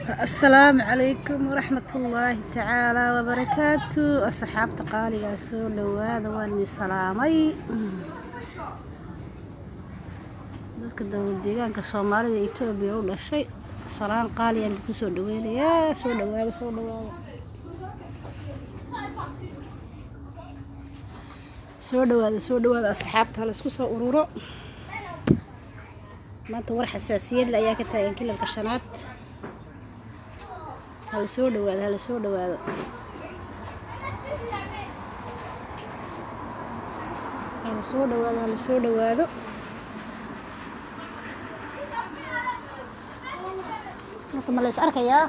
asalaamu calaykum waraxmat ullaahi tacaala wabarakaatu asxaabta qaaligaa soo dhawaada waan idin salaamay dadka dowlad deegaanka soomaalida etoobiya u dhashay salaan qaaliyaan idinku soo dhaweynayaa soo dhawaada soo dhawaada soo dhawaada soo dhawaada asxaabta hala isku soo ururo maanta war xasaasiyadle ayaa ka taagan kilalka shanaad hala soo dhawaado hala soo dhawaado hala soo dhawaado hala soo dhawaado maanta ma la is arkayaa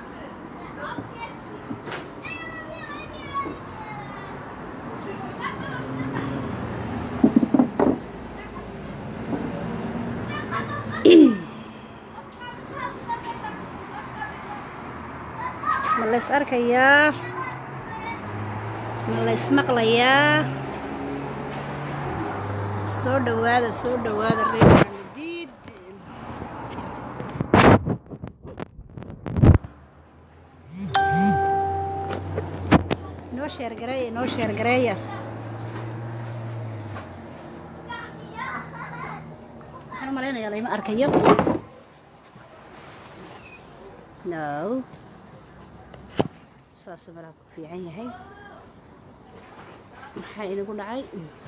ma la is arkayaa ma la ismaqlayaa soo dhawaada soo dhawaada reer madiid inoo sheergareeya inoo sheergareeya waxaan u malaynayaa layma arkayo no saasuu malaa ku fiican yahay maxaa inagu dhacay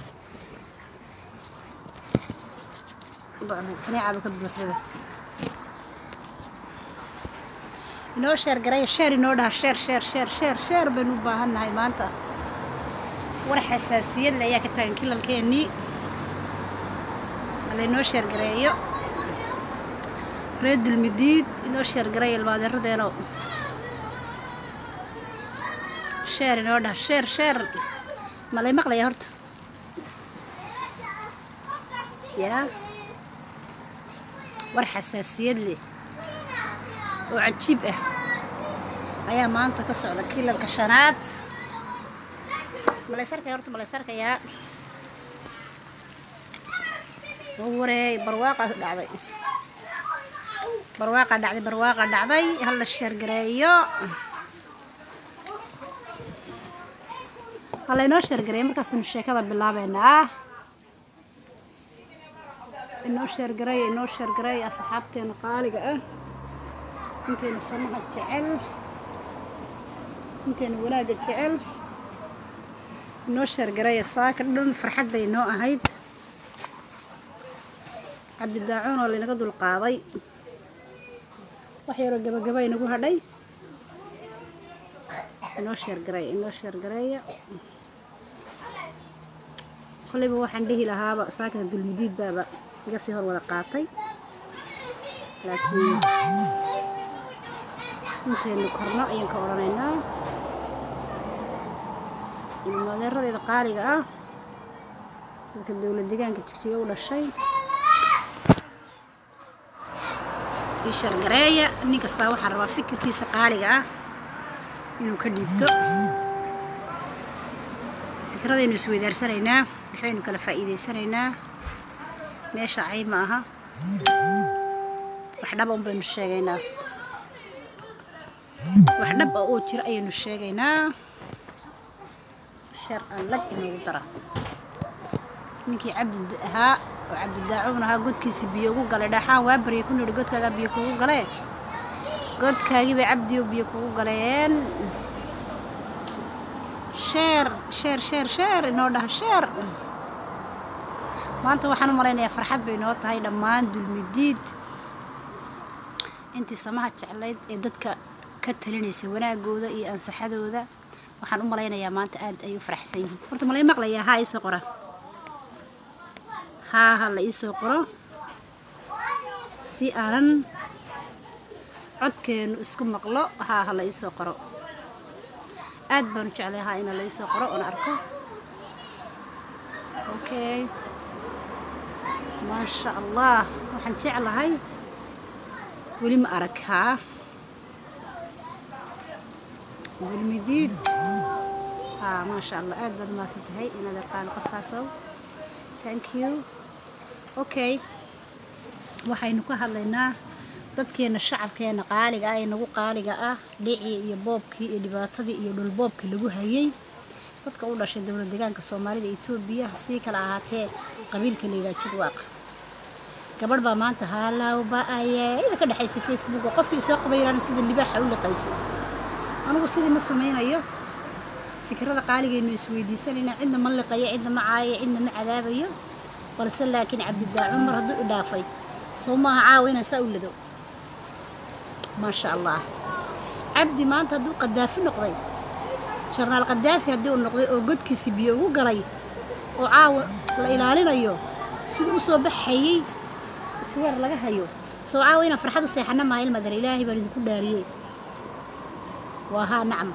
kaneecaba ka buuxdada inoo sheer garaya sheer inoo dhaha sheer sheer sheer sheer sheer baynu u baahan nahay maanta war xasaasiyadle ayaa ka taagan kilalkeennii halaynoo sheer gareeyo reer dulmidiid inoo sheer garaya ilmaadeeradeeno sheer inoo dhah sheer sheer ma lay maqlaya horta yaa war xasaasiyad leh oo cajiib ah ayaa maanta ka socda kilalka shanaad ma lays arkaya horta ma lays arkayaa wareey barwaaqaa dhacday barwaaqa dhacday barwaaqa dhacday hal la sheergareeyo halaynoo sheergareeya markaasaynu sheekada bilaabeynaa inoo sheergareeya inoo sheergareeya asxaabteena qaaliga ah inteena samaha jecel inteena wanaagga jecel inoo sheergareeya saaka dhan farxad bay inoo ahayd cabdidaacuun oo laynaga dulqaaday wax yaroo gabagaba inagu hadhay inoo sheergareeya inoo sheergareeya kollayba waxaan dhihi lahaaba saakada dulmidiid baaba iga sii hor wada qaatay laakiin intaynu korno ayaan ka odhanaynaa ilmadeeradeeda qaaliga ah dadka dowlad deegaanka jigjiga u dhashay ii shargareeya nin kastaa waxaan rabaa fikirkiisa qaaliga ah inuu ka dhiibto fikradaynu isweydaarsanaynaa waxbaynu kala faa'iidaysanaynaa meesha cay ma aha wax dhaba un baynu sheegaynaa wax dhab ah oo jira ayaynu sheegaynaa shar aan lag inoogu dara ninkii cabdi ahaa oo cabdidaacuun ahaa godkiisi biyo ugu galay dhaxaan waa baryay ku nidhi godkaagaa biyo kugu galee godkaagii bay cabdiyo biyo kugu galeen sheer sheer sheer sheer inoo dhaha sheer maanta waxaan u malaynayaa farxad bay inoo tahay dhammaan dulmidiid intii samaha jeclayd ee dadka ka talinaysay wanaagooda iyo ansaxadooda waxaan u malaynayaa maanta aad ay u faraxsan yihiin horta malay maqlayaa haa iisoo qora haa ha la iisoo qoro si aanan codkeenu isku maqlo haa ha la iisoo qoro aad baan u jeclay haa ina la iisoo qoro oona arko okay maasha allah waxaan jeclahay weli ma arag haa dulmidiid haa maasha allah aad baad umaasan tahay inaad arkaan qofkaasow thank you okay waxaynu ka hadlaynaa dadkeena shacabkeena qaaliga ah ee nagu qaaliga ah dhicii iyo boobkii iyo dhibaatadii iyo dhulboobkii lagu hayay dadka u dhashay dowlad deegaanka soomaalida etoobiya sii kala ahaatee qabiilka la yidhaha jidwaaq gabadh baa maanta haalawba ayada ka dhexaysay facebook oo qofkii soo qabayraana sida libaaxa u liqaysay anigu sidii ma samaynayo fikrada qaaligaynu isweydiisanayna cidna ma liqayo cidna ma caayayo cidna ma cadaabayo balse laakiin cabdidaacuun mar hadduu idhaafay soo maaha caawa inaan saa u lado maasha allah cabdi maanta hadduu qadaafi noqday jarnaal qadaafi haddii uu noqday oo godkiisi biyo ugu galay oo caawa la ilaalinayo siduu u soo baxayey isweer laga hayo soo caawa inaan farxad u seexana maaha ilmadar ilaahay baan idinku dhaariyey waa haa nacam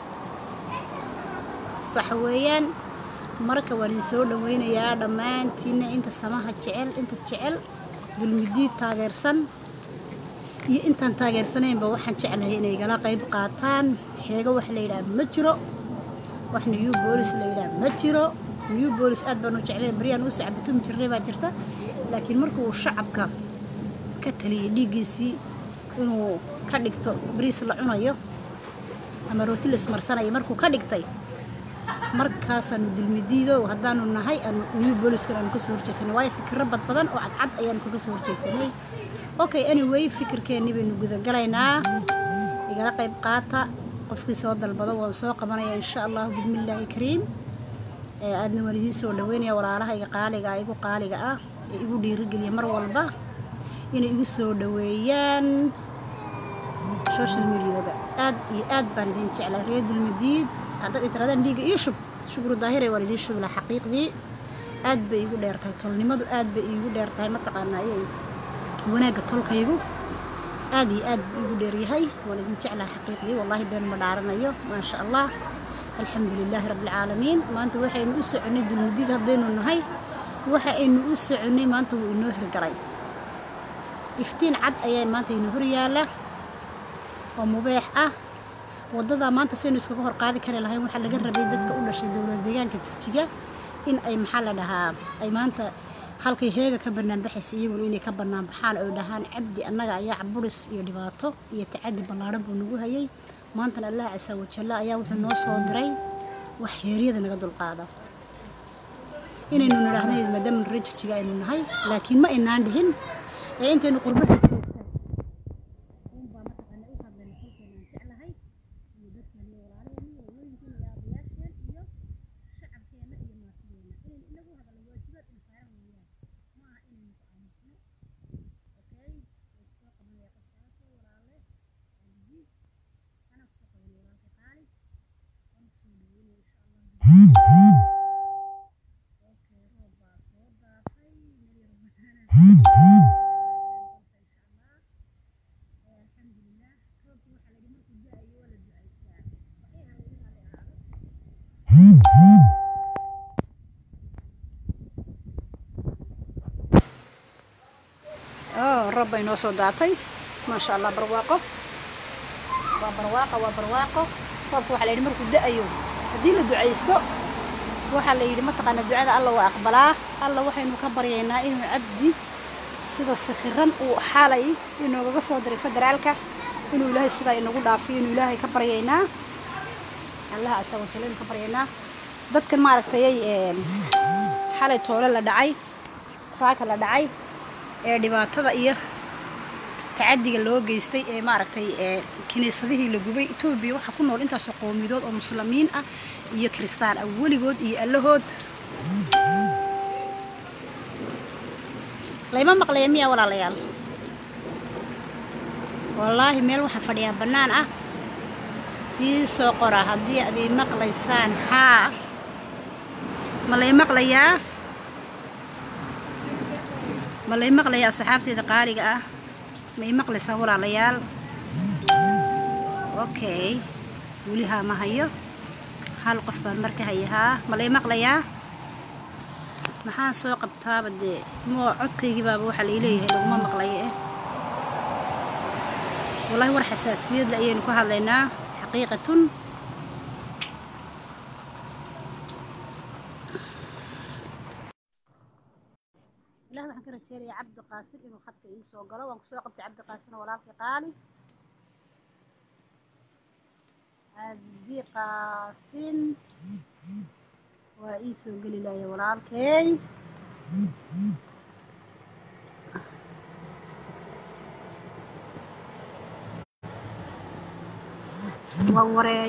sax weeyaan marka waan idin soo dhawaynayaa dhammaantiinna inta samaha jecel inta jecel dulmidiid taageersan iyo intaan taageersanaynba waxaan jeclahay inay igala qayb qaataan xeego wax la yidhaha ma jiro wax new boolis la yidhaha ma jiro new boolis aad baan u jeclay baryaan u sacbatumi jirnay baa jirta laakiin markuu shacabka ka taliyey dhiiggiisii inuu ka dhigto bariis la cunayo ama rooti la ismarsanayo markuu ka dhigtay markaasaanu dulmidiido haddaanu nahay aanu new booliskan aanu kasoo horjeedsanay waayo fikiro bad badan oo cadcad ayaanu kaga soo horjeedsanay okay anyway fikirkeennii baynu gudagalaynaa igala qayb qaata qofkii soo dalbado waan soo qabanaya insha allahu bismillaahi kariim aadna waan idiin soo dhaweynaya walaalahayga qaaliga ah igu qaaliga ah ee igu dhiirigeliya mar walba inay igu soo dhaweeyaan social mediaga aad iyo aad baan idin jeclaa reer dulmadiid haddaad itiraadaan dhiiga iyo shub shukru daahire waan idiin shubla xaqiiqdii aad bay iigu dheer tahay tolnimadu aad bay iigu dheer tahay mataqaanaa ayay wanaagga tolkaygu aad iyo aad buu igu dheeryahay waan idin jeclaha xaqiiqdii wallaahi been ma dhaaranayo maasha allah alxamdu lilaahi rabbilcaalamiin maanta waxaynu u soconnay dulmadiid haddaynu nahay waxa aynu u soconnay maanta wuu inoo hirgalay iftiin cad ayaa maanta inoo horyaala oo mubeex ah waddadaa maanta saynu iskaga hor qaadi kari lahayn waxaa laga rabay dadka u dhashay dowlad deegaanka jigjiga in ay maxaa la dhahaa ay maanta halkay heega ka banaanbaxaysa iyaguna inay ka banaanbaxaan oy dhahaan cabdi annaga ayaa caburis iyo dhibaato iyo tacadi ballaadhan buu nagu hayay maantana allah casaa wajalla ayaa wuxuu noo soo diray wax heeryada naga dulqaada inaynu nidhaahno maadaama reer jigjiga aynu nahay laakiin ma aynaan dhihin ee intaynu qurbaha roob bay noo soo daatay maasha allah barwaaqo waa barwaaqo waa barwaaqo roobka waxaa la yidhi markuu da-ayo haddii la ducaysto waxaa la yidhi mataqaana ducada alla waa aqbalaa alla waxaynu ka baryaynaa inuu cabdi sida sikhiran uu xaalay inoogaga soo diray federaalka inuu ilaahay sidaa inagu dhaafiyo inuu ilaahay ka baryaynaa allaha asago jale inu ka baryaynaa dadkan maaragtayay xalay toole la dhacay saaka la dhacay ee dhibaatada iyo tacadiga loo geystay ee maaragtay ee kiniisadihii la gubay etoobiya waxaa ku nool intaasoo qowmiyadood oo muslimiin ah iyo kiristaan ah weligood iyo allahood layma maqlaya miyaa walaalayaal wallaahi meel waxaan fadhiyaa bannaan ah ii soo qora haddii ad ii maqlaysaan haa ma lay maqlayaa ma lay maqlayaa asxaabteeda qaaliga ah ma ii maqlaysaa walaalayaal okay weli haa ma hayo hal qof baan marka hayahaa ma lay maqlayaa maxaan soo qabtaaba dee moo codkaygii baaba waxaa lai leeyahay laguma maqlayo eh wallahi war xasaasiyadle ayaynu ka hadlaynaa xaqiiqatun ilaah waxaan ka rajeynayaa cabdi cabdiqaasin inuu khadka ii soo galo waan kusoo qabtay cabdiqaasin walaalkii qaali cabdiqaasin waa ii soo geli laaya walaalkey waa wareey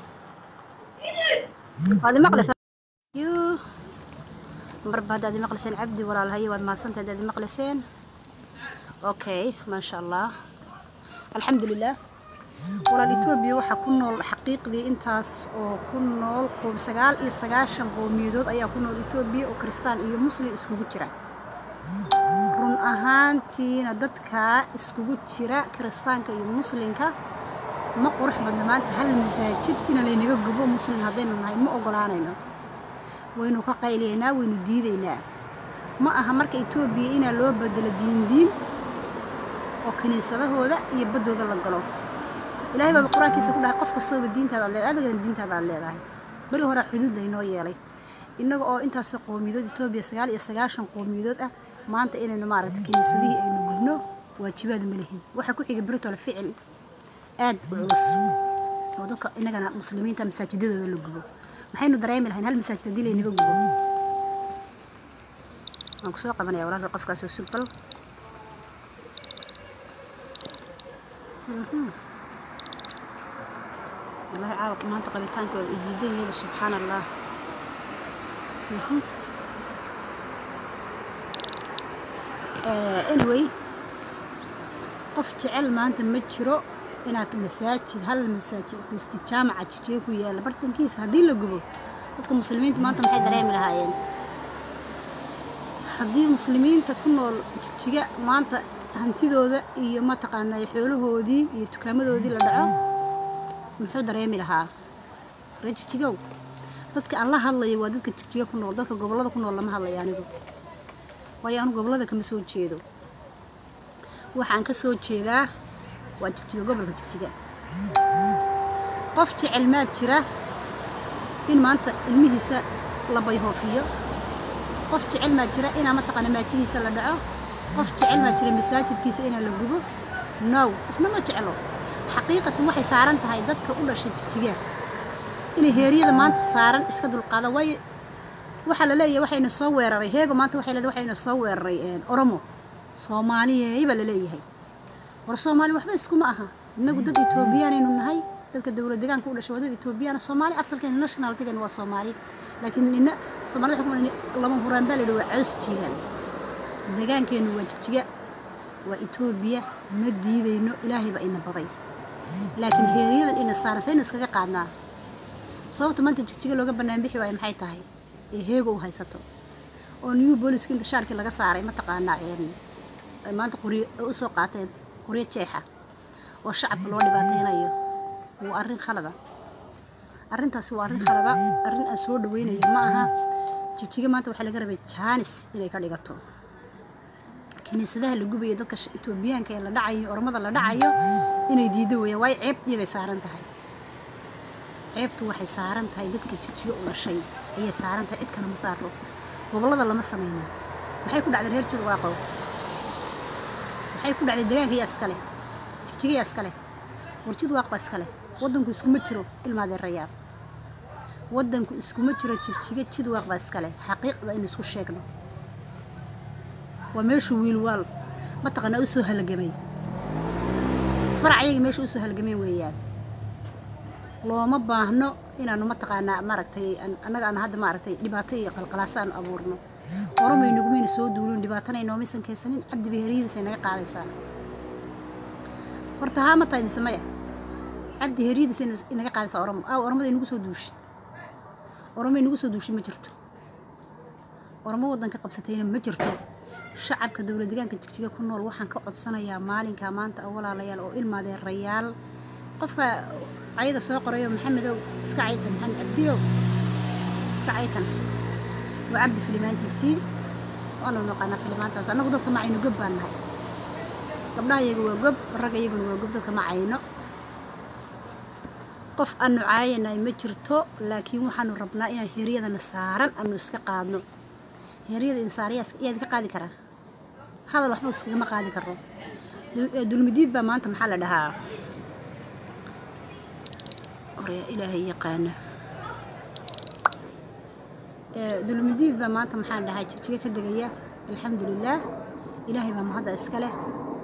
waad imaqlaysaa marba haddaad imaqlayseen cabdi walaalhaye waad mahadsantahay haddaad imaqlayseen okay maasha allah alxamdu lilah walaal etoobiya waxaa ku nool xaqiiqdii intaas oo ku nool qoob sagaal iyo sagaashan qowmiyadood ayaa ku nool etoobiya oo kristaan iyo muslim iskugu jira run ahaantiina dadkaa iskugu jira kiristaanka iyo muslimka ma qurux badna maanta hal masaajid ina laynaga gubo muslim haddaynu nahay ma ogolaanayno waynu ka qayliyaynaa waynu diidaynaa ma aha marka etoobiya inaa loo bedelo diindiin oo kiniisadahooda iyo baddooda la galo ilaahay baaba qur-aankiisa ku dhahay qof kastooba diintaada ad leedahay adigana diintaada aad leedahay beri horaa xuduud laynoo yeelay innaga oo intaasoo qowmiyadood etoobiya sagaal iyo sagaashan qowmiyadood ah maanta inaynu maaragta kiniisadihii aynu gubno waajibaad ma lihin waxaa ku xiga beritole ficil aad u culus oo dadka innagana muslimiinta masaajidadooda la gubo maxaynu dareemi lahayn hal masaajid haddii laynaga gubo waan kusoo qabanaya walaalka qofkaas oo sugbal wallahi caawa maanta qabitaanka waa idiidan yeelo subxaana allah anyway qof jecel maanta ma jiro inaad masaajid hal masaajid masjid jaamaca jijiye ku yaalla bartankiisa haddii la gubo dadka muslimiinta maanta maxay dareemi lahaayeen haddii muslimiinta ku nool jijiga maanta hantidooda iyo mataqaanaa xoolahoodii iyo dukaamadoodii la dhaco muxuu dareemi lahaa ree jijigow dadka aan la hadlayo waa dadka jijiga ku nool dadka gobollada ku nool lama hadlayo anigu waayo anu gobollada kama soo jeedo waxaan ka soo jeedaa waa jigjiga gobolka jigjiga qof jecel maad jira in maanta ilmihiisa la bayhoofiyo qof jecel maad jira inaa mataqaana maatihiisa la dhaco qof jecel maad jira masaajidkiisa inaa la gubo now qofna ma jeclo xaqiiqatan waxay saaran tahay dadka u dhashay jigjiga inay heeryada maanta saaran iska dulqaada waayo waxaa la leeyahay waxayna soo weeraray heego maanta waxay leedahay waxayna soo weeraray oromo soomaaliyey baa la leeyahay war soomaali waxba iskuma aha innagu dad etoobiyaanaynu nahay dadka dowlad deegaanka u dhashay waa dad etoobiyaana soomaali asalkeena nationaltigan waa soomaali laakiin nina soomaalida waxay ku madan lama huraan baa la yidhi waa caws jiigaan deegaankeennu waa jigjiga waa etoobiya ma diidayno ilaahay baa ina baday laakiin heeryadan ina saaran saynu iskaga qaadnaa sababta maanta jigjiga looga bannaan bixi waayo maxay tahay ee heego u haysato oo new booliska inta shaarkii laga saaray mataqaanaa maanta quryo u soo qaateen quryo jeexa oo shacabka loo dhibaataynayo waa arrin khalada arrintaasi waa arrin khalada arrin aan soo dhaweynayo ma aha jigjiga maanta waxaa laga rabay jaanis inay ka dhigato kiniisadaha la gubayo dadka etoobiyaanka ee la dhacayo ormada la dhacayo inay diido weeyaan waayo ceeb iyagay saaran tahay ceebtu waxay saaran tahay dadka jigjiga u dhashay ayay saaran tahay cid kale ma saarno gobollada lama samayno maxay ku dhacday reer jida waaqow maxay ku dhacday deegaanka yaa iskale jigjiga yaa iskale warjid waaqba iskale waddanku iskuma jiro ilmaadeerayaal waddanku iskuma jiro jigjiga jid waaqba iskale xaqiiqda in isku sheegno waa meeshuu wiilwaal mataqaanaa u soo halagamay farac ayaga meesha u soo halgameen weeyaan looma baahno inaanu mataqaanaa maaragtay annaga aan hadda maaragtay dhibaato iyo qalqalaasa aanu abuurno oromay nagumayna soo duulin dhibaatana inoomaysan keensanin cabdi beheriyadiisa naga qaadaysaa horta haa ma tahay mise maya cabdi heryadiisa inaga qaadaysaa oromo aaw oromada inagu soo duushay oromo inagu soo duushay ma jirto oromo waddanka qabsatayna ma jirto shacabka dowlad deegaanka jigjiga ku nool waxaan ka codsanayaa maalinka maanta oo walaalayaal oo ilmaadeerayaal qofka cayda soo qorayo maxamedow iska caytan maxamed cabdiyow iska caytan waa cabdi filimaantiisii waanu naqaanaa filimaantaas annagu dadka macayno gob baan nahay gabdhaha iyaga waa gob ragga iyaguna waa gob dadka macayno qof aanu caayanay ma jirto laakiin waxaanu rabnaa inaan heeryadana saaran aanu iska qaadno heeryada insaariyaas iyaad ka qaadi karaa hadal waxba iskagama qaadi karo dulmidiid baa maanta maxaa la dhahaa orya ilaahay yaqaana dulmidiid baa maanta maxaa la dhahaa jijiga ka degaya alxamdulilaah ilaahay baa mahadda iska leh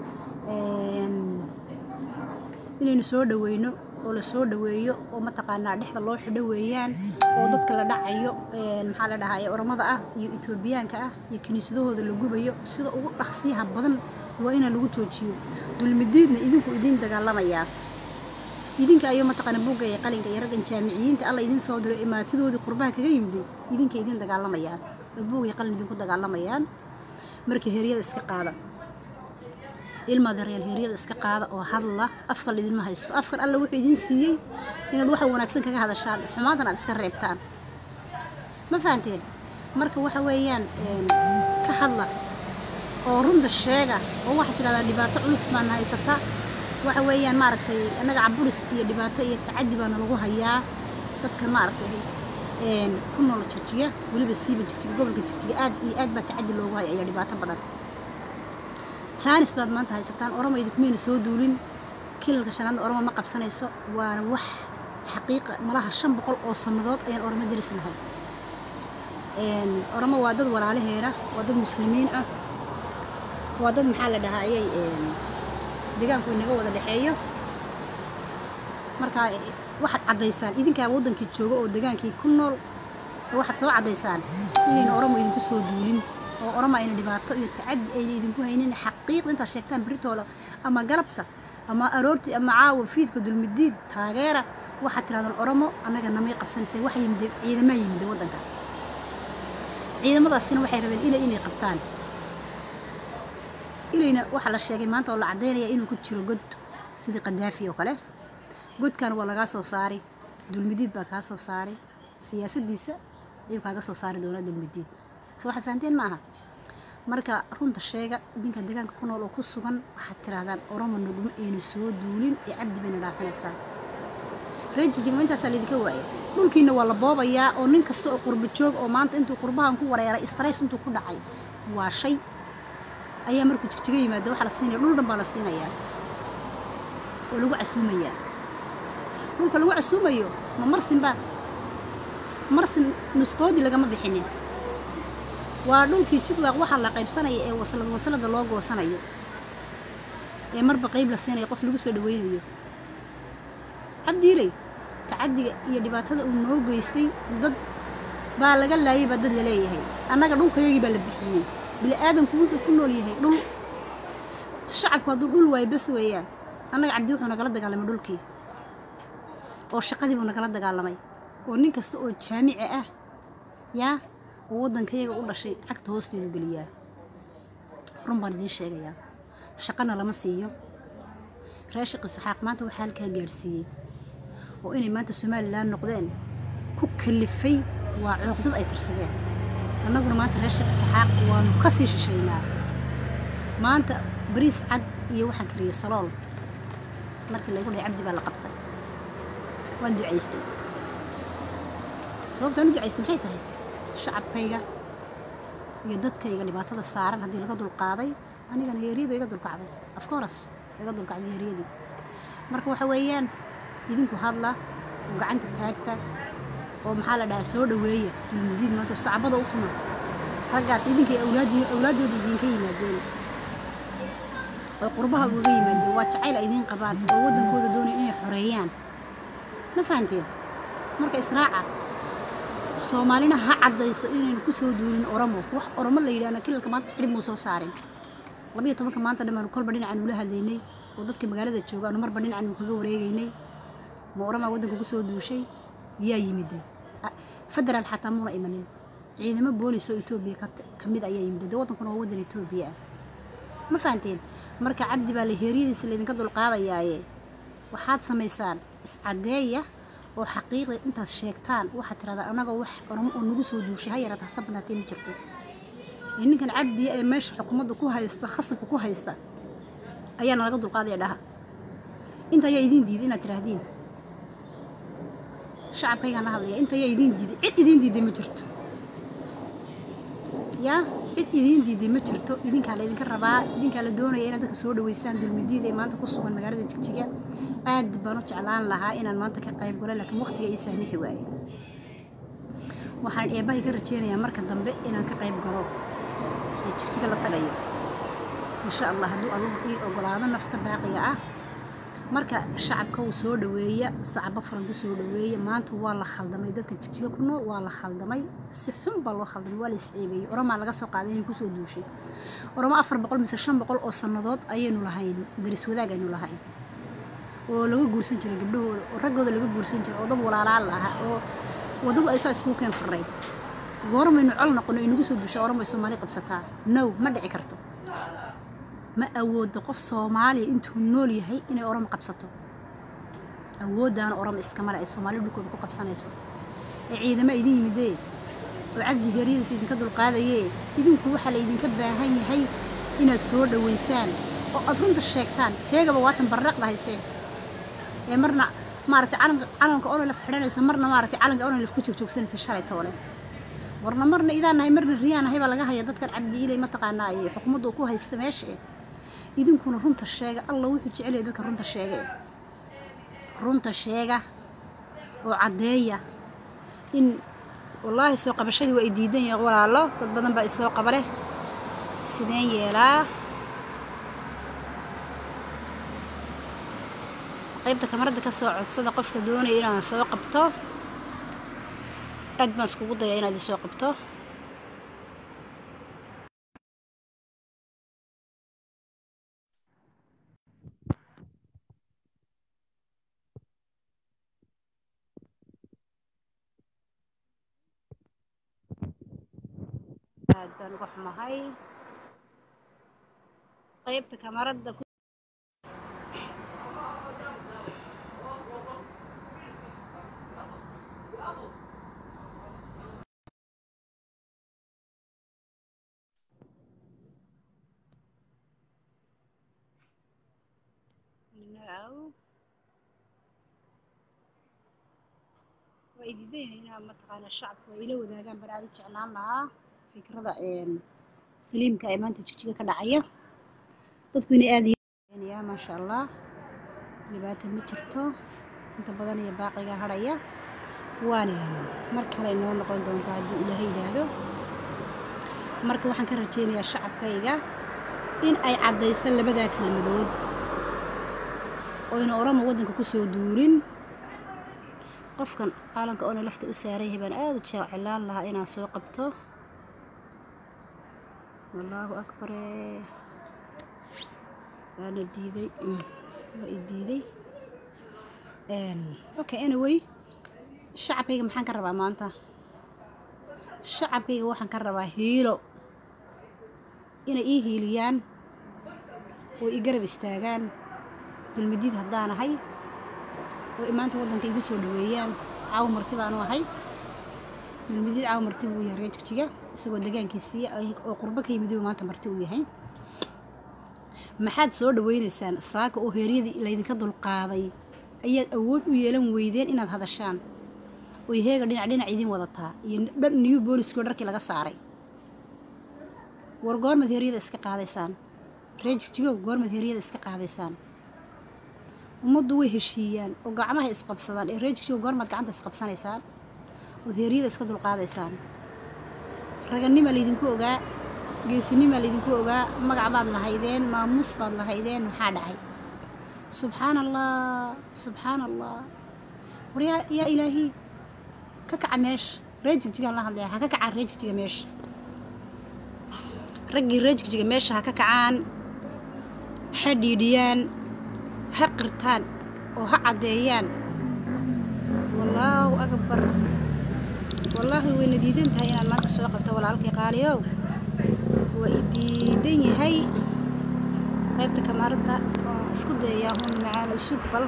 inaynu soo dhaweyno oo la soo dhaweeyo oo mataqaanaa dhexda loo xidho weeyaan oo dadka la dhacayo maxaa la dhahaye oromada ah iyo etoobiyaanka ah iyo kiniisadahooda la gubayo sida ugu dhaqsiyaha badan waa inaan lagu joojiyo dulmidiidna idinku idiin dagaalamayaa idinka ayuu mataqaana buugga iyo qalinka iyo raggan jaamiciyiinta alla idin soo diro imaatidoodii qurbaha kaga yimiday idinka idin dagaalamayaan oo buug iyo qalin idinku dagaalamayaan markii heryada iska qaada ilmaada reer heryada iska qaada oo hadla afkal idinma haysto afkan alla wuxuu idin siiyey inaad waxa wanaagsan kaga hadashaan xumaantan aad iska reebtaan ma fahanteen marka waxa weeyaan ka hadla oo runta sheega oo waxaad tidhahdaa dhibaato culus baana haysata waxa weeyaan maaragtay annaga caburis iyo dhibaato iyo tacaddi baana lagu hayaa dadka maaragtay ku nool jirjiga weliba siiba jirjiga gobolka jirjiga aad iyo aad baa tacaddi loogu haya ayaa dhibaato badan jaanis baad maanta haysataan oromo idinkumayna soo duulin kilalka shanaadna oromo ma qabsanayso waana wax xaqiiqa malaha shan boqol oo sannadood ayaan oromo daris lahay oromo waa dad walaalaheena waa dad muslimiin ah waa dad maxaa la dhahaa ayay deegaanku inaga wada dhexeeyo markaa waxaad caddaysaan idinkaa waddankii jooga oo degaankii ku nool waxaad soo caddaysaan inayna oromo idinku soo duulin oo oroma ayna dhibaato iyo tacaddi ayna idinku haynin xaqiiqda intaad sheegtaan beritooda ama galabta ama aroortii ama caawa fiidka dulmidiid taageera waxaad tirahdaan oromo annaga namay qabsanaysay waxa yimide ciidamaa yimide waddanka ciidamadaasina waxay rabeen ilay inay qabtaan ilayna waxaa la sheegay maanta oo la caddaynaya inuu ku jiro god sidii qadaafi oo kale godkan waa lagaa soo saaray dulmidiid baa kaa soo saaray siyaasaddiisa ayuu kaaga soo saari doonaa dulmidiid so waxaad fahanteen ma aha marka runta sheega idinka deegaanka ku nool oo ku sugan waxaad tirahdaan oromo naguma ayna soo duulin ee cabdi bayna dhaafinaysaa reer jijigma intaasaa laydinka waayay dhulkiina waa la boobayaa oo nin kasta oo qurba joog oo maanta intuu qurbahan ku wareeray strays intuu ku dhacay waa shay ayaa markuu jigjiga yimaada waxaa la siinaya dhul dhan baa la siinayaa oo lagu casuumayaa dhulka lagu casuumayo ma marsin baa marsin nuskoodii lagama bixinin waa dhulkii jidwaaq waxaa la qaybsanaya ee waslad waslada loo goosanayo ee marba qayb la siinayo qof lagu soo dhaweynayo cabdiiley tacaddiga iyo dhibaatada uu noo geystay dad baa laga laayay baa dad laleeyahay annaga dhulkayagii baa la bixiyey bini aadamku wuxuu ku nool yahay dhul shacabku hadduu dhul waayo bas weeyaan annaga cabdi wuxuu nagala dagaalamay dhulkii oo shaqadii buu nagala dagaalamay oo nin kasta oo jaamici ah yaa oo waddankayaga u dhashay cagta hoosteedu geliyaa run baan idiin sheegayaa shaqana lama siiyo reer shaqi saxaaq maanta waxaa halkaa gaadhsiiyey oo inay maanta somalilan noqdeen ku kalifay waa cooqdad ay tirsadeen annaguna maanta reer shaqi saxaaq waanu ka sii shishaynaa maanta bariis cad iyo waxaan kariyey salool markii laygu dhahay cabdi baa la qabtay waan ducaystay sababtaan u ducaystay maxay tahay shacabkayga iyo dadkayga dhibaatada saaran haddii laga dulqaaday anigana heeryadu iga dulkacday afcoras iga dulkacday heeryadii marka waxa weeyaan idinku hadla oo gacanta taagta oo maxaa la dhahaa soo dhaweeya dulmudiid maanta oo sacbada u tuma raggaas idinkay awlaadii awlaaddooda idinka yimaadeen oo qurbaha ugaga yimaadeen waa jacayl ay idiin qabaan oo waddankooda doonay inay xoreeyaan ma fahanteen marka israaca soomaalina ha caddayso inaynu ku soo duulin oromo wax oromo la yidhahno kilalka maanta xidhib muu soo saarin labiyo tobanka maanta dhammaanu kolba dhinacan ula hadlaynay oo dadka magaalada jooga aanu marba dhinacan kaga wareegaynay ma oromaa waddanka ku soo duushay yaa yimide federaal xataa muuna imanin ciidamo boolis oo etoobiya ka mid ayaa yimide dee waddankuna waa waddan etoobiya ah ma fahanteen marka cabdi baa la heeryadiisa laydinka dulqaadayaaye waxaad samaysaan iscaddeeya oo xaqiiqda intaad sheegtaan waxaad tiradaa annagoo wax oromo oo nagu soo duushay ha yaraata hasa banaatee ma jirto ee ninkan cabdiya ee meesha xukuumadda ku haysta khasabka ku haysta ayaana laga dulqaadaya dhaha inta ayaa idiin diiday inaad tiraahdiin shacabkaygaan la hadlaya inta ayaa idiin diiday cid idiin diiday ma jirto yaa cid idiin diiday ma jirto idinkaa la idinka rabaa idinkaa la doonaya inaad dadka soo dhaweysaan dulmidiida ee maanta ku sugan magaalada jigjiga aad baan u jeclaan lahaa inaan maanta ka qayb galo laakiin waqtiga ii saamixi waaye waxaan eebbahay ka rajeynayaa marka dambe inaan ka qayb galo ee jigjiga la tagayo insha allah hadduu adugu ii ogolaado nafta baaqiga ah marka shacabka uu soo dhaweeya sacabo furan ku soo dhaweeya maanta waa la khaldamay dadka jigjiga ku nool waa la khaldamay si xun baa loo khaldamay waa la isceebeeyey oramaa laga soo qaaday inay kusoo duushay oramo afar boqol mise shan boqol oo sannadood ayaynu lahayn daris wadaag aynu lahayn oo laga guursan jiray gabdhahooda oo raggooda laga guursan jiray oo dad walaalaa la ahaa oo waddadu aysaa iskugu keen farayd goormaynu col noqono inagu soo duushaa oran bay soomaali qabsataa now ma dhici karto ma awoodo qof soomaaliya intuu nool yahay inay oramo qabsato awooddaana oramo iskamale ay soomaaliya dhulkooda ku qabsanayso ee ciidama idin yimidee oo cabdi heeryadiisa idinka dulqaadayee idinku waxaa la idinka baahan yahay inaad soo dhaweysaan oo aad runta sheegtaan sheegaba waatan barraqda haysee ee marna maaragtay calanka calanka onolaf xidhanaysa marna maaragtay calanka onolaf ku joogjoogsanaysa shalay toole warna marna idaan nahay marna riyaan nahay baa laga haya dadkan cabdi ilay mataqaanaa iyo xukuumadda uu ku haysta meesha eh idinkuna runta sheega alla wuxuu jecel yahay dadka runta sheega eh runta sheega oo caddeeya in wallaahi soo qabashadii waa i diidan yahay walaalo dad badan baa isoo qaba leh sideen yeelaa qaybta kamarada ka soo codsada qofka doonaya inaan soo qabto aad baan iskugu daya inaad isoo qabto aad baan uga xumahay qaybta kamarada now waa i diidan yahay inaa mataqaana shacabka ay ila wadaagaan baan aada u jeclaan lahaa fikrada saliimka ee maanta jigjiga ka dhacaya dadku inay aada yaa maasha allah dhibaata ma jirto inta badan iyo baaqiga hadhaya waana mar kale inoo noqon doontaa hadduu ilaahay yidhaahdo marka waxaan ka rajeynayaa shacabkayga in ay caddaysan labadaa kelmadood oyna orama waddanka ku soo duurin qofkan caalanka oona lafta u saaran yahay baan aada u jecelaan lahaa inaan soo qabto wallaahu akbare waana diiday waa i diiday okay anyway shacabkayga maxaan ka rabaa maanta shacabkayga waxaan ka rabaa hiilo inay ii hiiliyaan oo i garab istaagaan dulmadiid haddaan ahay oo maanta waddanka igu soo dhaweeyaan caawo marti baanu ahay dulmadiid caawo marti buu yahay reer jigjiga isagoo degaankiisii oo qurbo ka yimid maanta marti uu yahay maxaad soo dhaweynaysaan saaka oo heeryadii laydinka dulqaaday ayaad awood u yeelan weydeen inaad hadashaan oy heega dhinac dhinac idin wadataa iyo dhar new booliskoo dharkii laga saaray war goormaad heeryada iska qaadaysaan reer jigjigow goormaad heeryada iska qaadaysaan ummaddu way heshiiyaan oo gacmaha isqabsadaan ee reer jigjigow goormaad gacanta isqabsanaysaan ood heeryada iska dulqaadaysaan raganimaa laydinku ogaa geesinimaa laydinku ogaa magac baad lahaydeen maamuus baad lahaydeen maxaa dhacay subxaan allah subxaan allah war yaa yaa ilaahi ka kaca meesha reer jigjigaan la hadlaya ha ka kacaan reer jigjiga meesha raggii reer jigjiga meesha ha ka kacaan ha dhiidhiyaan ha qirtaan oo ha caddeeyaan wallaahu akbar wallaahi wayna diidan tahay inaan maanta soo qabto walaalkii qaaliyow waa i diidan yahay qaybta kamaaradda oo isku dayayaa hun macaan usug bal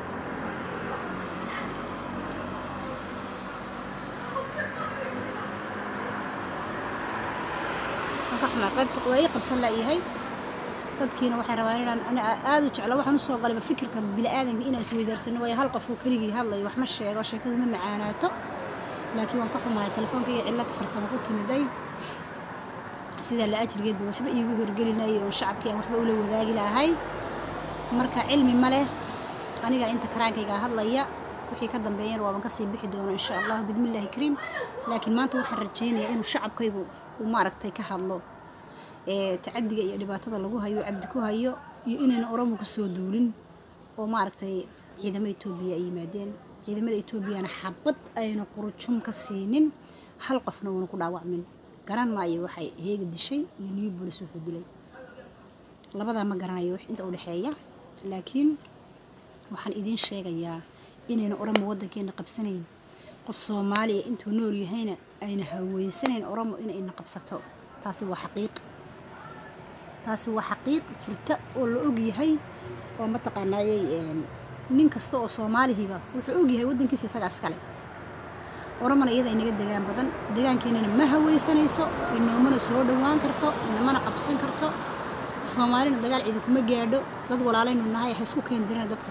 qaybta waa ii qabsan laayahay dadkiina waxay rabaan inaan ani aada u jeclo waxaan usoo galayba fikirka bili-aadanka inaan isweydaarsano waayo hal qofuu keligii hadlayo wax ma sheego sheekadu ma macaanaato laakiin waan ka xumahay telefoonka iyo cillad farsamo ku timiday sidaa la ajrigeedba waxba iigu horgelinaya oo shacabkii aan waxba ula wadaagi lahay marka cilmi ma leh anigaa inta karaankaygaa hadlaya wixii ka dambeeyana waaban kasii bixi doono insha allahu bidmillaahi kariim laakiin maanta waxaan rajaynayaa inuu shacabkaygu uu maaragtay ka hadlo ee tacadiga iyo dhibaatada lagu hayo cabdi ku hayo iyo inayna oromo kasoo duulin oo maaragtay ciidamada etoobiya ay yimaadeen ciidamada etoobiyana xabad ayna qurujum ka siinin hal qofna uuna ku dhaawacmin garan maayo waxay heega dishay iyo new bolis wuxuu dilay labadaa ma garanayo wax inta u dhexeeya laakiin waxaan idiin sheegayaa inayna oromo waddankeena qabsanayn qof soomaaliya intuu nool yahayna ayna haweysanayn oromo inayna qabsato taasi waa xaqiiq taasi waa xaqiiq jirta oo la og yahay oo mataqaanaayey nin kasta oo soomaalihiiba wuxuu og yahay waddankiisa isagaa iskale oromona iyada inaga degaan badan degaankeennana ma haweysanayso inoomana soo dhowaan karto inamana qabsan karto soomaalina dagaal ciidankuma gaadho dad walaalaynu nahay ha isku keeni dirina dadkan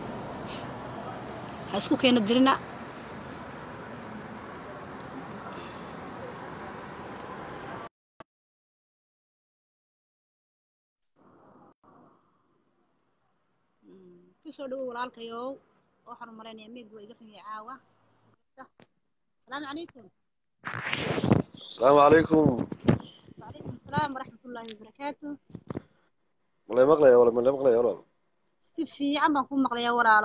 ha isku keeno dirina kusoo dhawo walaalkayow waxaan u malaynayaa meeg waa iga xumiyay caawa asalaamu calaykum asalaamu calaykum wacalaykum asalaam waraxmat ullaahi wabarakaatu malay maqlaya wala malay maqlaya walaal si fiican baan kuu maqlayaa walaalo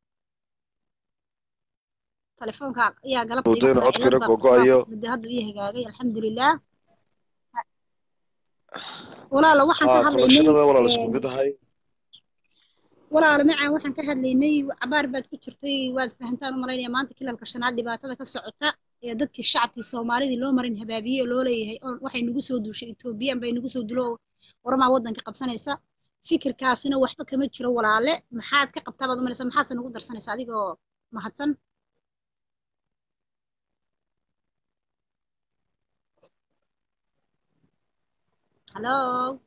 telefoonka ayaa galabta iga Wadayna furay, codkana cilad baa gogo'ayo. qabsatay. muddo hadda ii hagaagay alxamdulilah walaalo waxaan ka haa hadlaynay konnekshanada walaal een, isku mid ahay walaalo macaan waxaan ka hadlaynay cabaar baad ku jirtay waad fahantaan u malaynaya maanta kilalka shanaad dhibaatada ka socota ee dadkii shacabkii soomaalidii loo marin habaabiye oo loo leeyahay oo waxay nagu soo duushay etoobiyaan bay nagu soo dulo oo waramaa waddanka qabsanaysa fikirkaasina waxba kama jiro walaale maxaad ka qabtaa baad umalaysa maxaadse nagu darsanaysa adigoo mahadsan hallo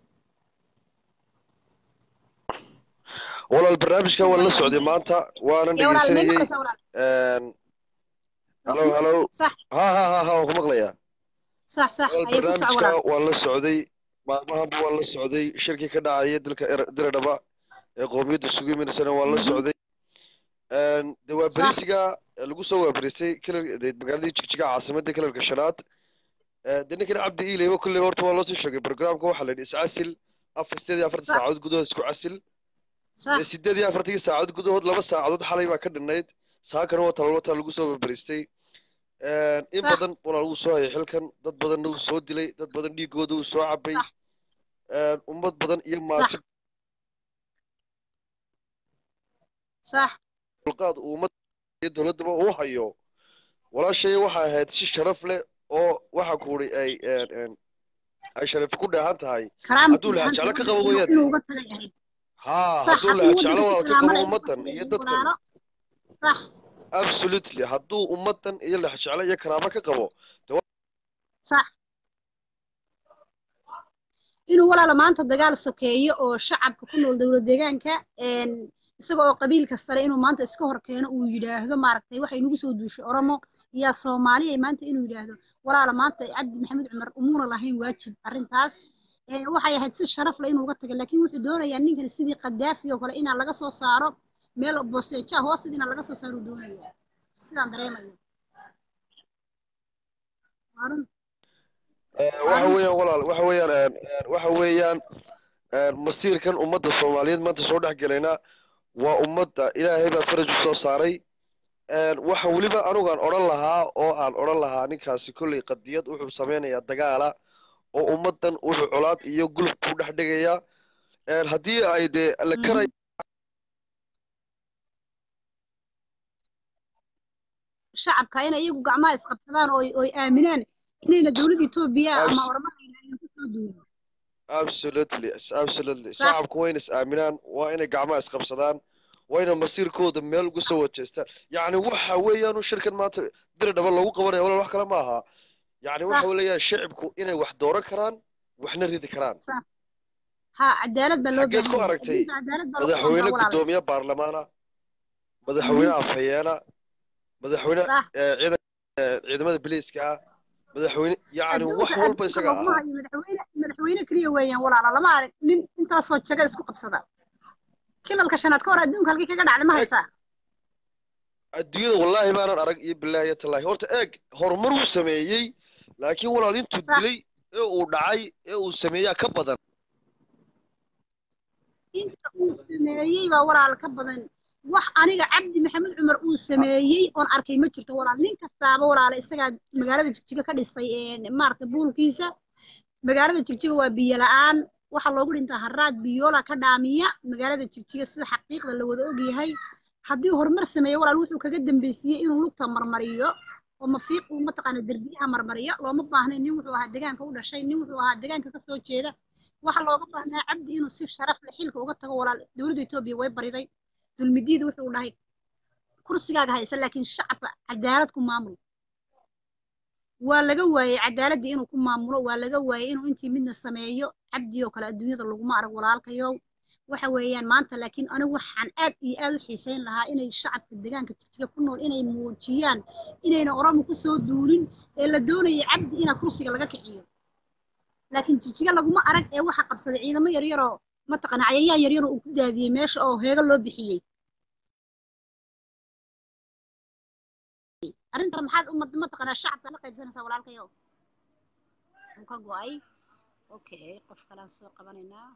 walaal barnaamijka waan la socday maanta waanan yaa walaal may dhegeysanayey maqlaysaa walaal halo halo sax ha ha ha ha waan ku maqlayaa sax sax walaal ayay ku soco barnaamijka walaal waan la socday maalmahanba waan la socday shirkii ka dhacaya dalka Er- diradhaba ee qowmiyadda isugu imirsana waan la Mhm. socday de waa sax berisiga lagu soo waaberisay kilal de magaaladii jigjiga caasimadda kilalka shanaad Eh, de ninkan cabdi iileyba kulley horta waa loo soo sheegay programka waxaa la yidhi iscasil afar sideed iyo afartan sax saacadood gudahood isku casil sax dee sideed iyo afartankii saacadood gudahood laba saacadood xalay baa ka dhinnayd saakana waa talwataa lagu soo waaberistay in sax badan walaa lagu soo hayay xilkan dad badanna uu soo dilay dad badan dhiigooda uu soo cabay sax ummad badan iyo sax maati sax dulqaad uu ummad iyo dowladdaba uu hayo walaashay waxay ahayd si sharaf leh oo waxa kuuri ay een, een, ay sharaf ku dheehan tahay karaama hadduu lahaa jeclo ka qabo inuu weeyaan inuu uga tagay ahayd haa sax hadduu hadduu lahaa jeclo waddanka si walaal ka qabo karaamada ay uga ummaddan tagay iyo ahayd dadkan walaalo sax absolutely hadduu ummaddan iyo lex jeclo iyo karaamo ka qabo de wa- sax inuu walaalo maanta dagaal sokeeyo oo shacabka ku nool dowlad deegaanka een isaga oo qabiil kastale inuu maanta iska hor keeno uu yidhaahdo maaragtay waxay nagu soo duushay oromo yaa soomaaliya maanta inuu yidhaahdo walaalo maanta cabdi maxamed cumar umuuna lahayn waajib arrintaas ee waxay ahayd si sharaf leh inuu uga taga laakiin wuxuu doonayaa ninkan sidii qadaafi oo kale inaan laga soo saaro meel boseeja hoosteeda inaan laga soo saaro doonayaa sidaan dareemayo waa run Eh, waa waxa run weeyaan walaal waxa weeyaan een, een, waxa weeyaan een, masiirkan ummadda soomaaliyeed maanta soo dhex gelayna waa ummadda ilaahay baa faraj u soo saaray een, waxa weliba anugaan odhan lahaa oo aan odhan lahaa ninkaasi kolley qadiyad wuxuu sameynayaa dagaala oo ummaddan wuxuu colaad iyo guluf ku dhex dhigayaa een, haddii ay dee la Mhm. karay shacabka inay iyagu gacmaha isqabsadaan oo oy aaminaan inayna dowladda etoobiya ama abs- oromada aynan ku soo duulin absolutely absolutely sax shacabku waa inay is aaminaan waa inay gacmaha isqabsadaan waa inay masiirkooda meel uga soo wajeestaan yacni waxa weeyaanu shirkan maanta diri dhaba lagu qabanaya walaal wax kale ma aha yacni sax waxa leeyahay shacibku inay wax dooran karaan waxna ridi karaan sax ha cadaalad baa loo xaggeed baahan ku yahay aragtay adduunka cadaalad baa lagu madaxweyne doontaa walaal guddoomiye baarlamaana Mhm. madaxweyne afhayeena madaxweyne sax eh, ciidan eh, ciidamada biliiska ah madaxweyne yacni wax adduunka walba adduunka isaga laguma ahaa hayo madaxweyne madaxweyne keliya weeyaan walaala lama arag nin intaasoo jaga isku qabsada kilalka shanaad ka hor adduunka halkii kaga dhacda ma haysaa adduunyada wallaahi baanan arag iyo bilaahi tallaahi horta eeg horumar uu sameeyey laakiin walaal intuu Sax. dilay ee uu dhacay ee uu sameeyaa ka badan inta uu sameeyey baa walaal ka badan wax aniga cabdi maxamed cumar uu sameeyey oon arkay ma jirto walaal nin kastaaba walaala isagaa magaalada jigjiga ka dhistay ee maaragta buulkiisa magaalada jigjiga waa biyo la-aan waxaa loogu dhintaa haraad biyoola ka dhaamiya magaalada jigjiga sida xaqiiqda la wada ogyahay haddii horumar sameeyo walaal wuxuu kaga dambeysiyey inuu lugta marmariyo oo mafiiq uu mataqaana derbiyaha marmariyo looma baahnayn nin wuxuu ahaa degaanka u dhashay nin wuxuu ahaa degaanka ka soo jeeda waxaa looga baahnaa cabdi inuu si sharaf leh xilka uga tago walaal dowladda etoobiya way bariday dulmidiida wuxuu dhahay kursigaaga haysa laakiin shacabka cadaalad ku maamul waa laga waayey cadaaladii inuu ku maamulo waa laga waayey inuu intii midna sameeyo cabdi oo kale adduunyada laguma arag walaalkayow waxa weeyaan maanta laakiin anigu waxaan aad iyo aad u xiisayn lahaa inay shacabka deegaanka jigjiga ku nool inay muujiyaan inayna oromo ku soo duulin ee la doonayay cabdi inaa kursiga laga kiciyo laakiin jigjiga laguma arag ee waxa qabsaday ciidamo yaryaroo mataqaana cayayaan yaryaroo uu ku daadiyey meesha oo heego loo bixiyey arrintan maxaad umad mataqaanaa shacabka la qaybsanaysaa walaalkayo uu ka go-ay okay qof kalaan soo qabanaynaa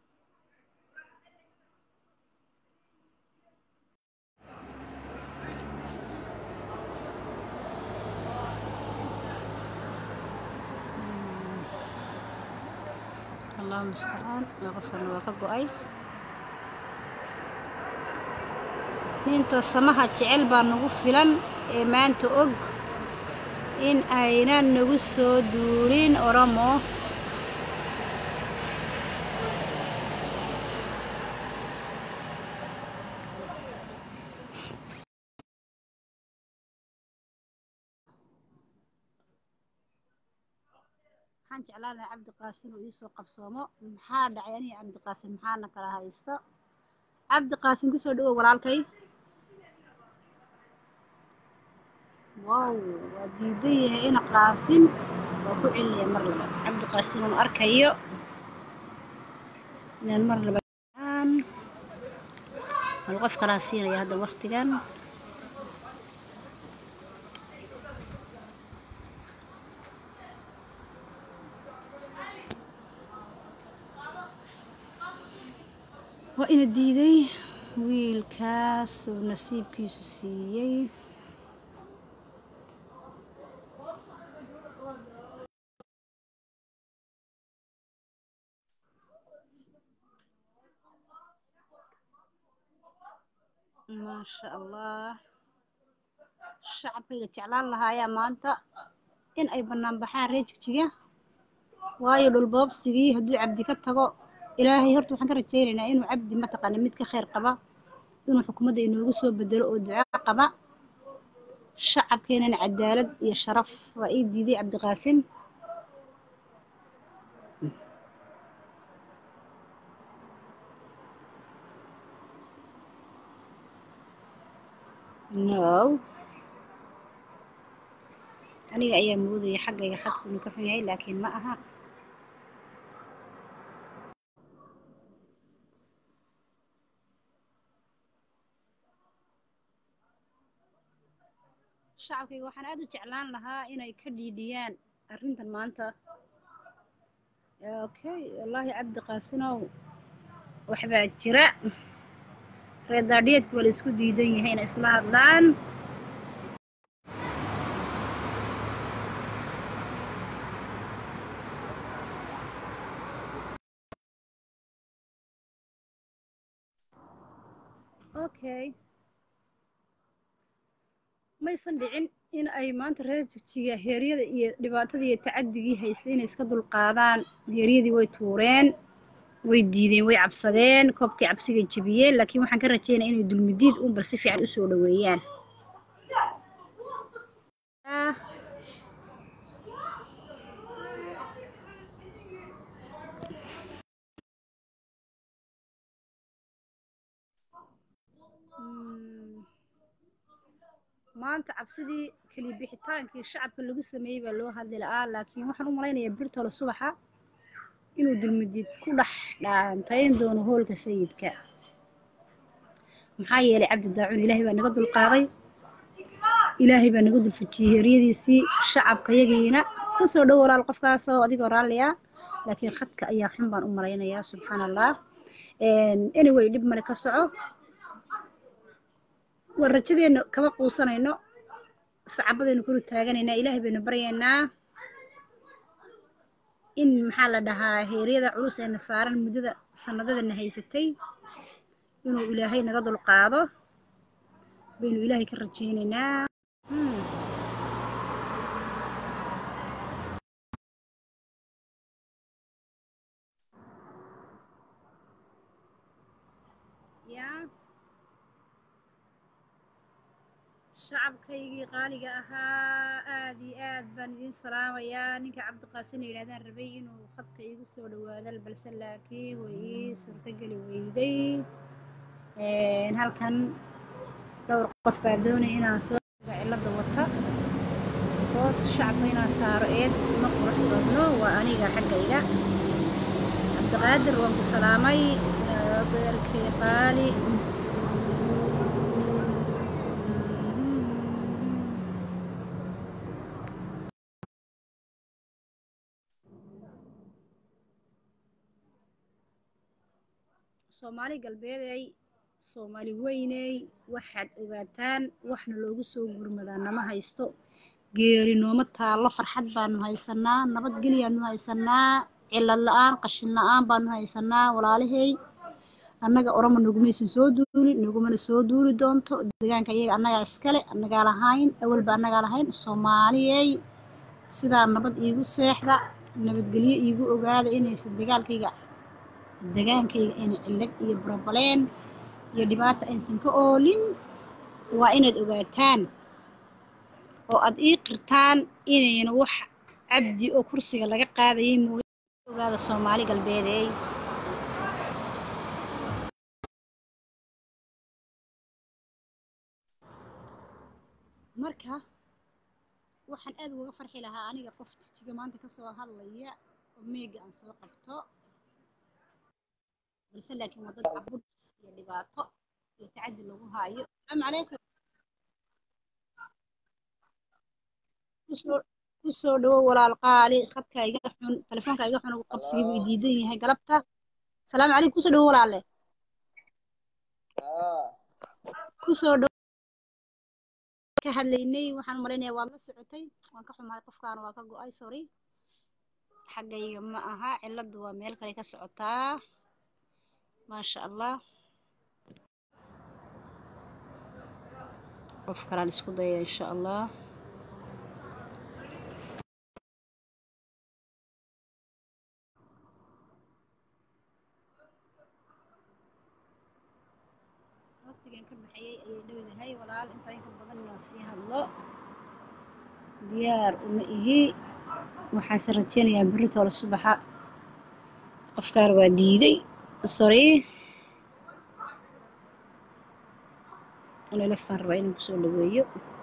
allahu mustacaan waa qofkan waa ka go-ay ninta samaha jecel baa nagu filan ee maanta og in aynan nagu soo duulin oromo waxaan jeclaan lahaa cabdiqaasin uu iisoo qabsoomo maxaa dhacay aniga cabdiqaasin maxaana kala haysta cabdiqaasin kusoo dhawow walaalkay wow waa diidan yahay ina qaasin waa ku celinaya mar laba cabdiqaasin uun arkayo inaan mar laba bal qof kalaa siinaya hadda waktigan waa ina diiday wiilkaas uu nasiibkiisu siiyey maasha allah shacabkayga jeclaan lahaayaa maanta in ay bannaan baxaan reer jigjiga waayo dhulboobsigii hadduu cabdi ka tago ilaahay horta waxaan ka rajaynaynaa inuu cabdi mataqaana mid ka khayr qaba inuu xukuumadda inoogu soo bedelo oo duco qaba shacabkeenana cadaalad iyo sharaf waa ii diiday cabdiqaasin no aniga ayaa moodaya xaggayga xadku inuu ka xun yahay laakiin ma aha shacabkayga waxaan aad u jeclaan lahaa inay ka dhiidhiyaan arrintan maanta okay wallaahi cabdi qaasinow waxbaa jira reer daadhiyeedku waa la isku diidan yahay inay isla hadlaan okay maysan dhicin in ay maanta reer jigjiga heeryada iyo dhibaatada iyo tacadigii haystay inay iska dulqaadaan heeryadii way tuureen way diideen way cabsadeen koobkii cabsigay jebiyeen laakiin waxaan ka rajaynaya inay dulmidiid un bal si fiican usoo dhaweeyaan maanta cabsidii keliya bixitaankii shacabka lagu sameeyey baa loo hadli la'aa laakiin waxaan u malaynayaa birtole subaxa inuu dulmadiid ku dhex dhaantayn doono hoolka sayidka maxaa yeelay cabdi daacuun ilaahay baa naga dulqaaday ilaahay baa naga dulfujiyey heeryadiisii shacabka yagiina kusoo dhow walaal qofkaasoo adigoo raalliya laakiin khadka ayaa xun baan u malaynayaa subxaana allah anyway dhib male ka soco war rajadeenna kama quusanayno sacabadaynu kulu taaganaynaa ilaahay baynu baryaynaa in maxaa la dhahaa heeryada culus eena saaran muddada sanadadana haysatay inuu ilaahay naga dulqaado baynu ilaahay ka rajaynaynaa ya shacabkaygii qaaliga ahaa aad iyo aad baan idiin salaamayaa ninka cabdiqaasin yidhahdaan rabay inuu khadka iigu soo dhawaado balse laakiin way ii suurtogeli weyday halkan dhowr qof baa doonaya inaan soo cilada wata hoos shacabka inaan saaro eed ma qurux badno waa aniga xaggayga cabdiqaadir waan ku salaamay adeerkay qaali soomaali galbeeday soomaali weyney waxaad ogaataan waxna loogu soo gurmadaa nama haysto geeri nooma taallo farxad baanu haysanaa nabadgelyaanu haysanaa cilad la-aan qashin la-aan baanu haysanaa walaalahey annaga orama nagumaysan soo duulin nagumana soo duuli doonto deegaanka iyaga annagaa iskale annagaa lahayn awalba annagaa lahayn soomaaliyey sidaa nabad iigu seexda nabadgelyo iigu ogaada inaysan dagaalkayga degaankayga ayna cillad iyo brobaleen iyo dhibaata aysan ka oolin waa inaad ogaataan oo aad ii qirtaan inayna wax cabdi oo kursiga laga qaadayay mooye ogaada soomaali galbeedeey marka waxaan aad ugaga farxi lahaa aniga qof jijiga maanta kasoo hadlaya oo meega aan soo qabto balse laakiin waa dad cabud iyo dhibaato iyo tacadi lagu haayo asalaamu calaykum kusoo dhawow walaal qaali khadka iga xun telefoonka iga xun qabsigii buu diidan yahay galabta asalaamu calaykum kusoo dhawow walaalle kusoo dhawow ka hadlaynay waxaan malaynayaa waad la socotay waan ka xumahay qofkaana waa ka go-ay sorry xaggayga ma aha cilladdu waa meel kale ka socotaa maasha allah qof kalaan isku daya insha allah waqtigan ka baxayay ayay dhowdahay walaal intaa inka badan inaan sii hadlo diyaar uma ihi waxaase rajeynayaa beritoole subaxa qofkaan waa diiday sorry lelefaan rabaa inaan kusoo dhaweeyo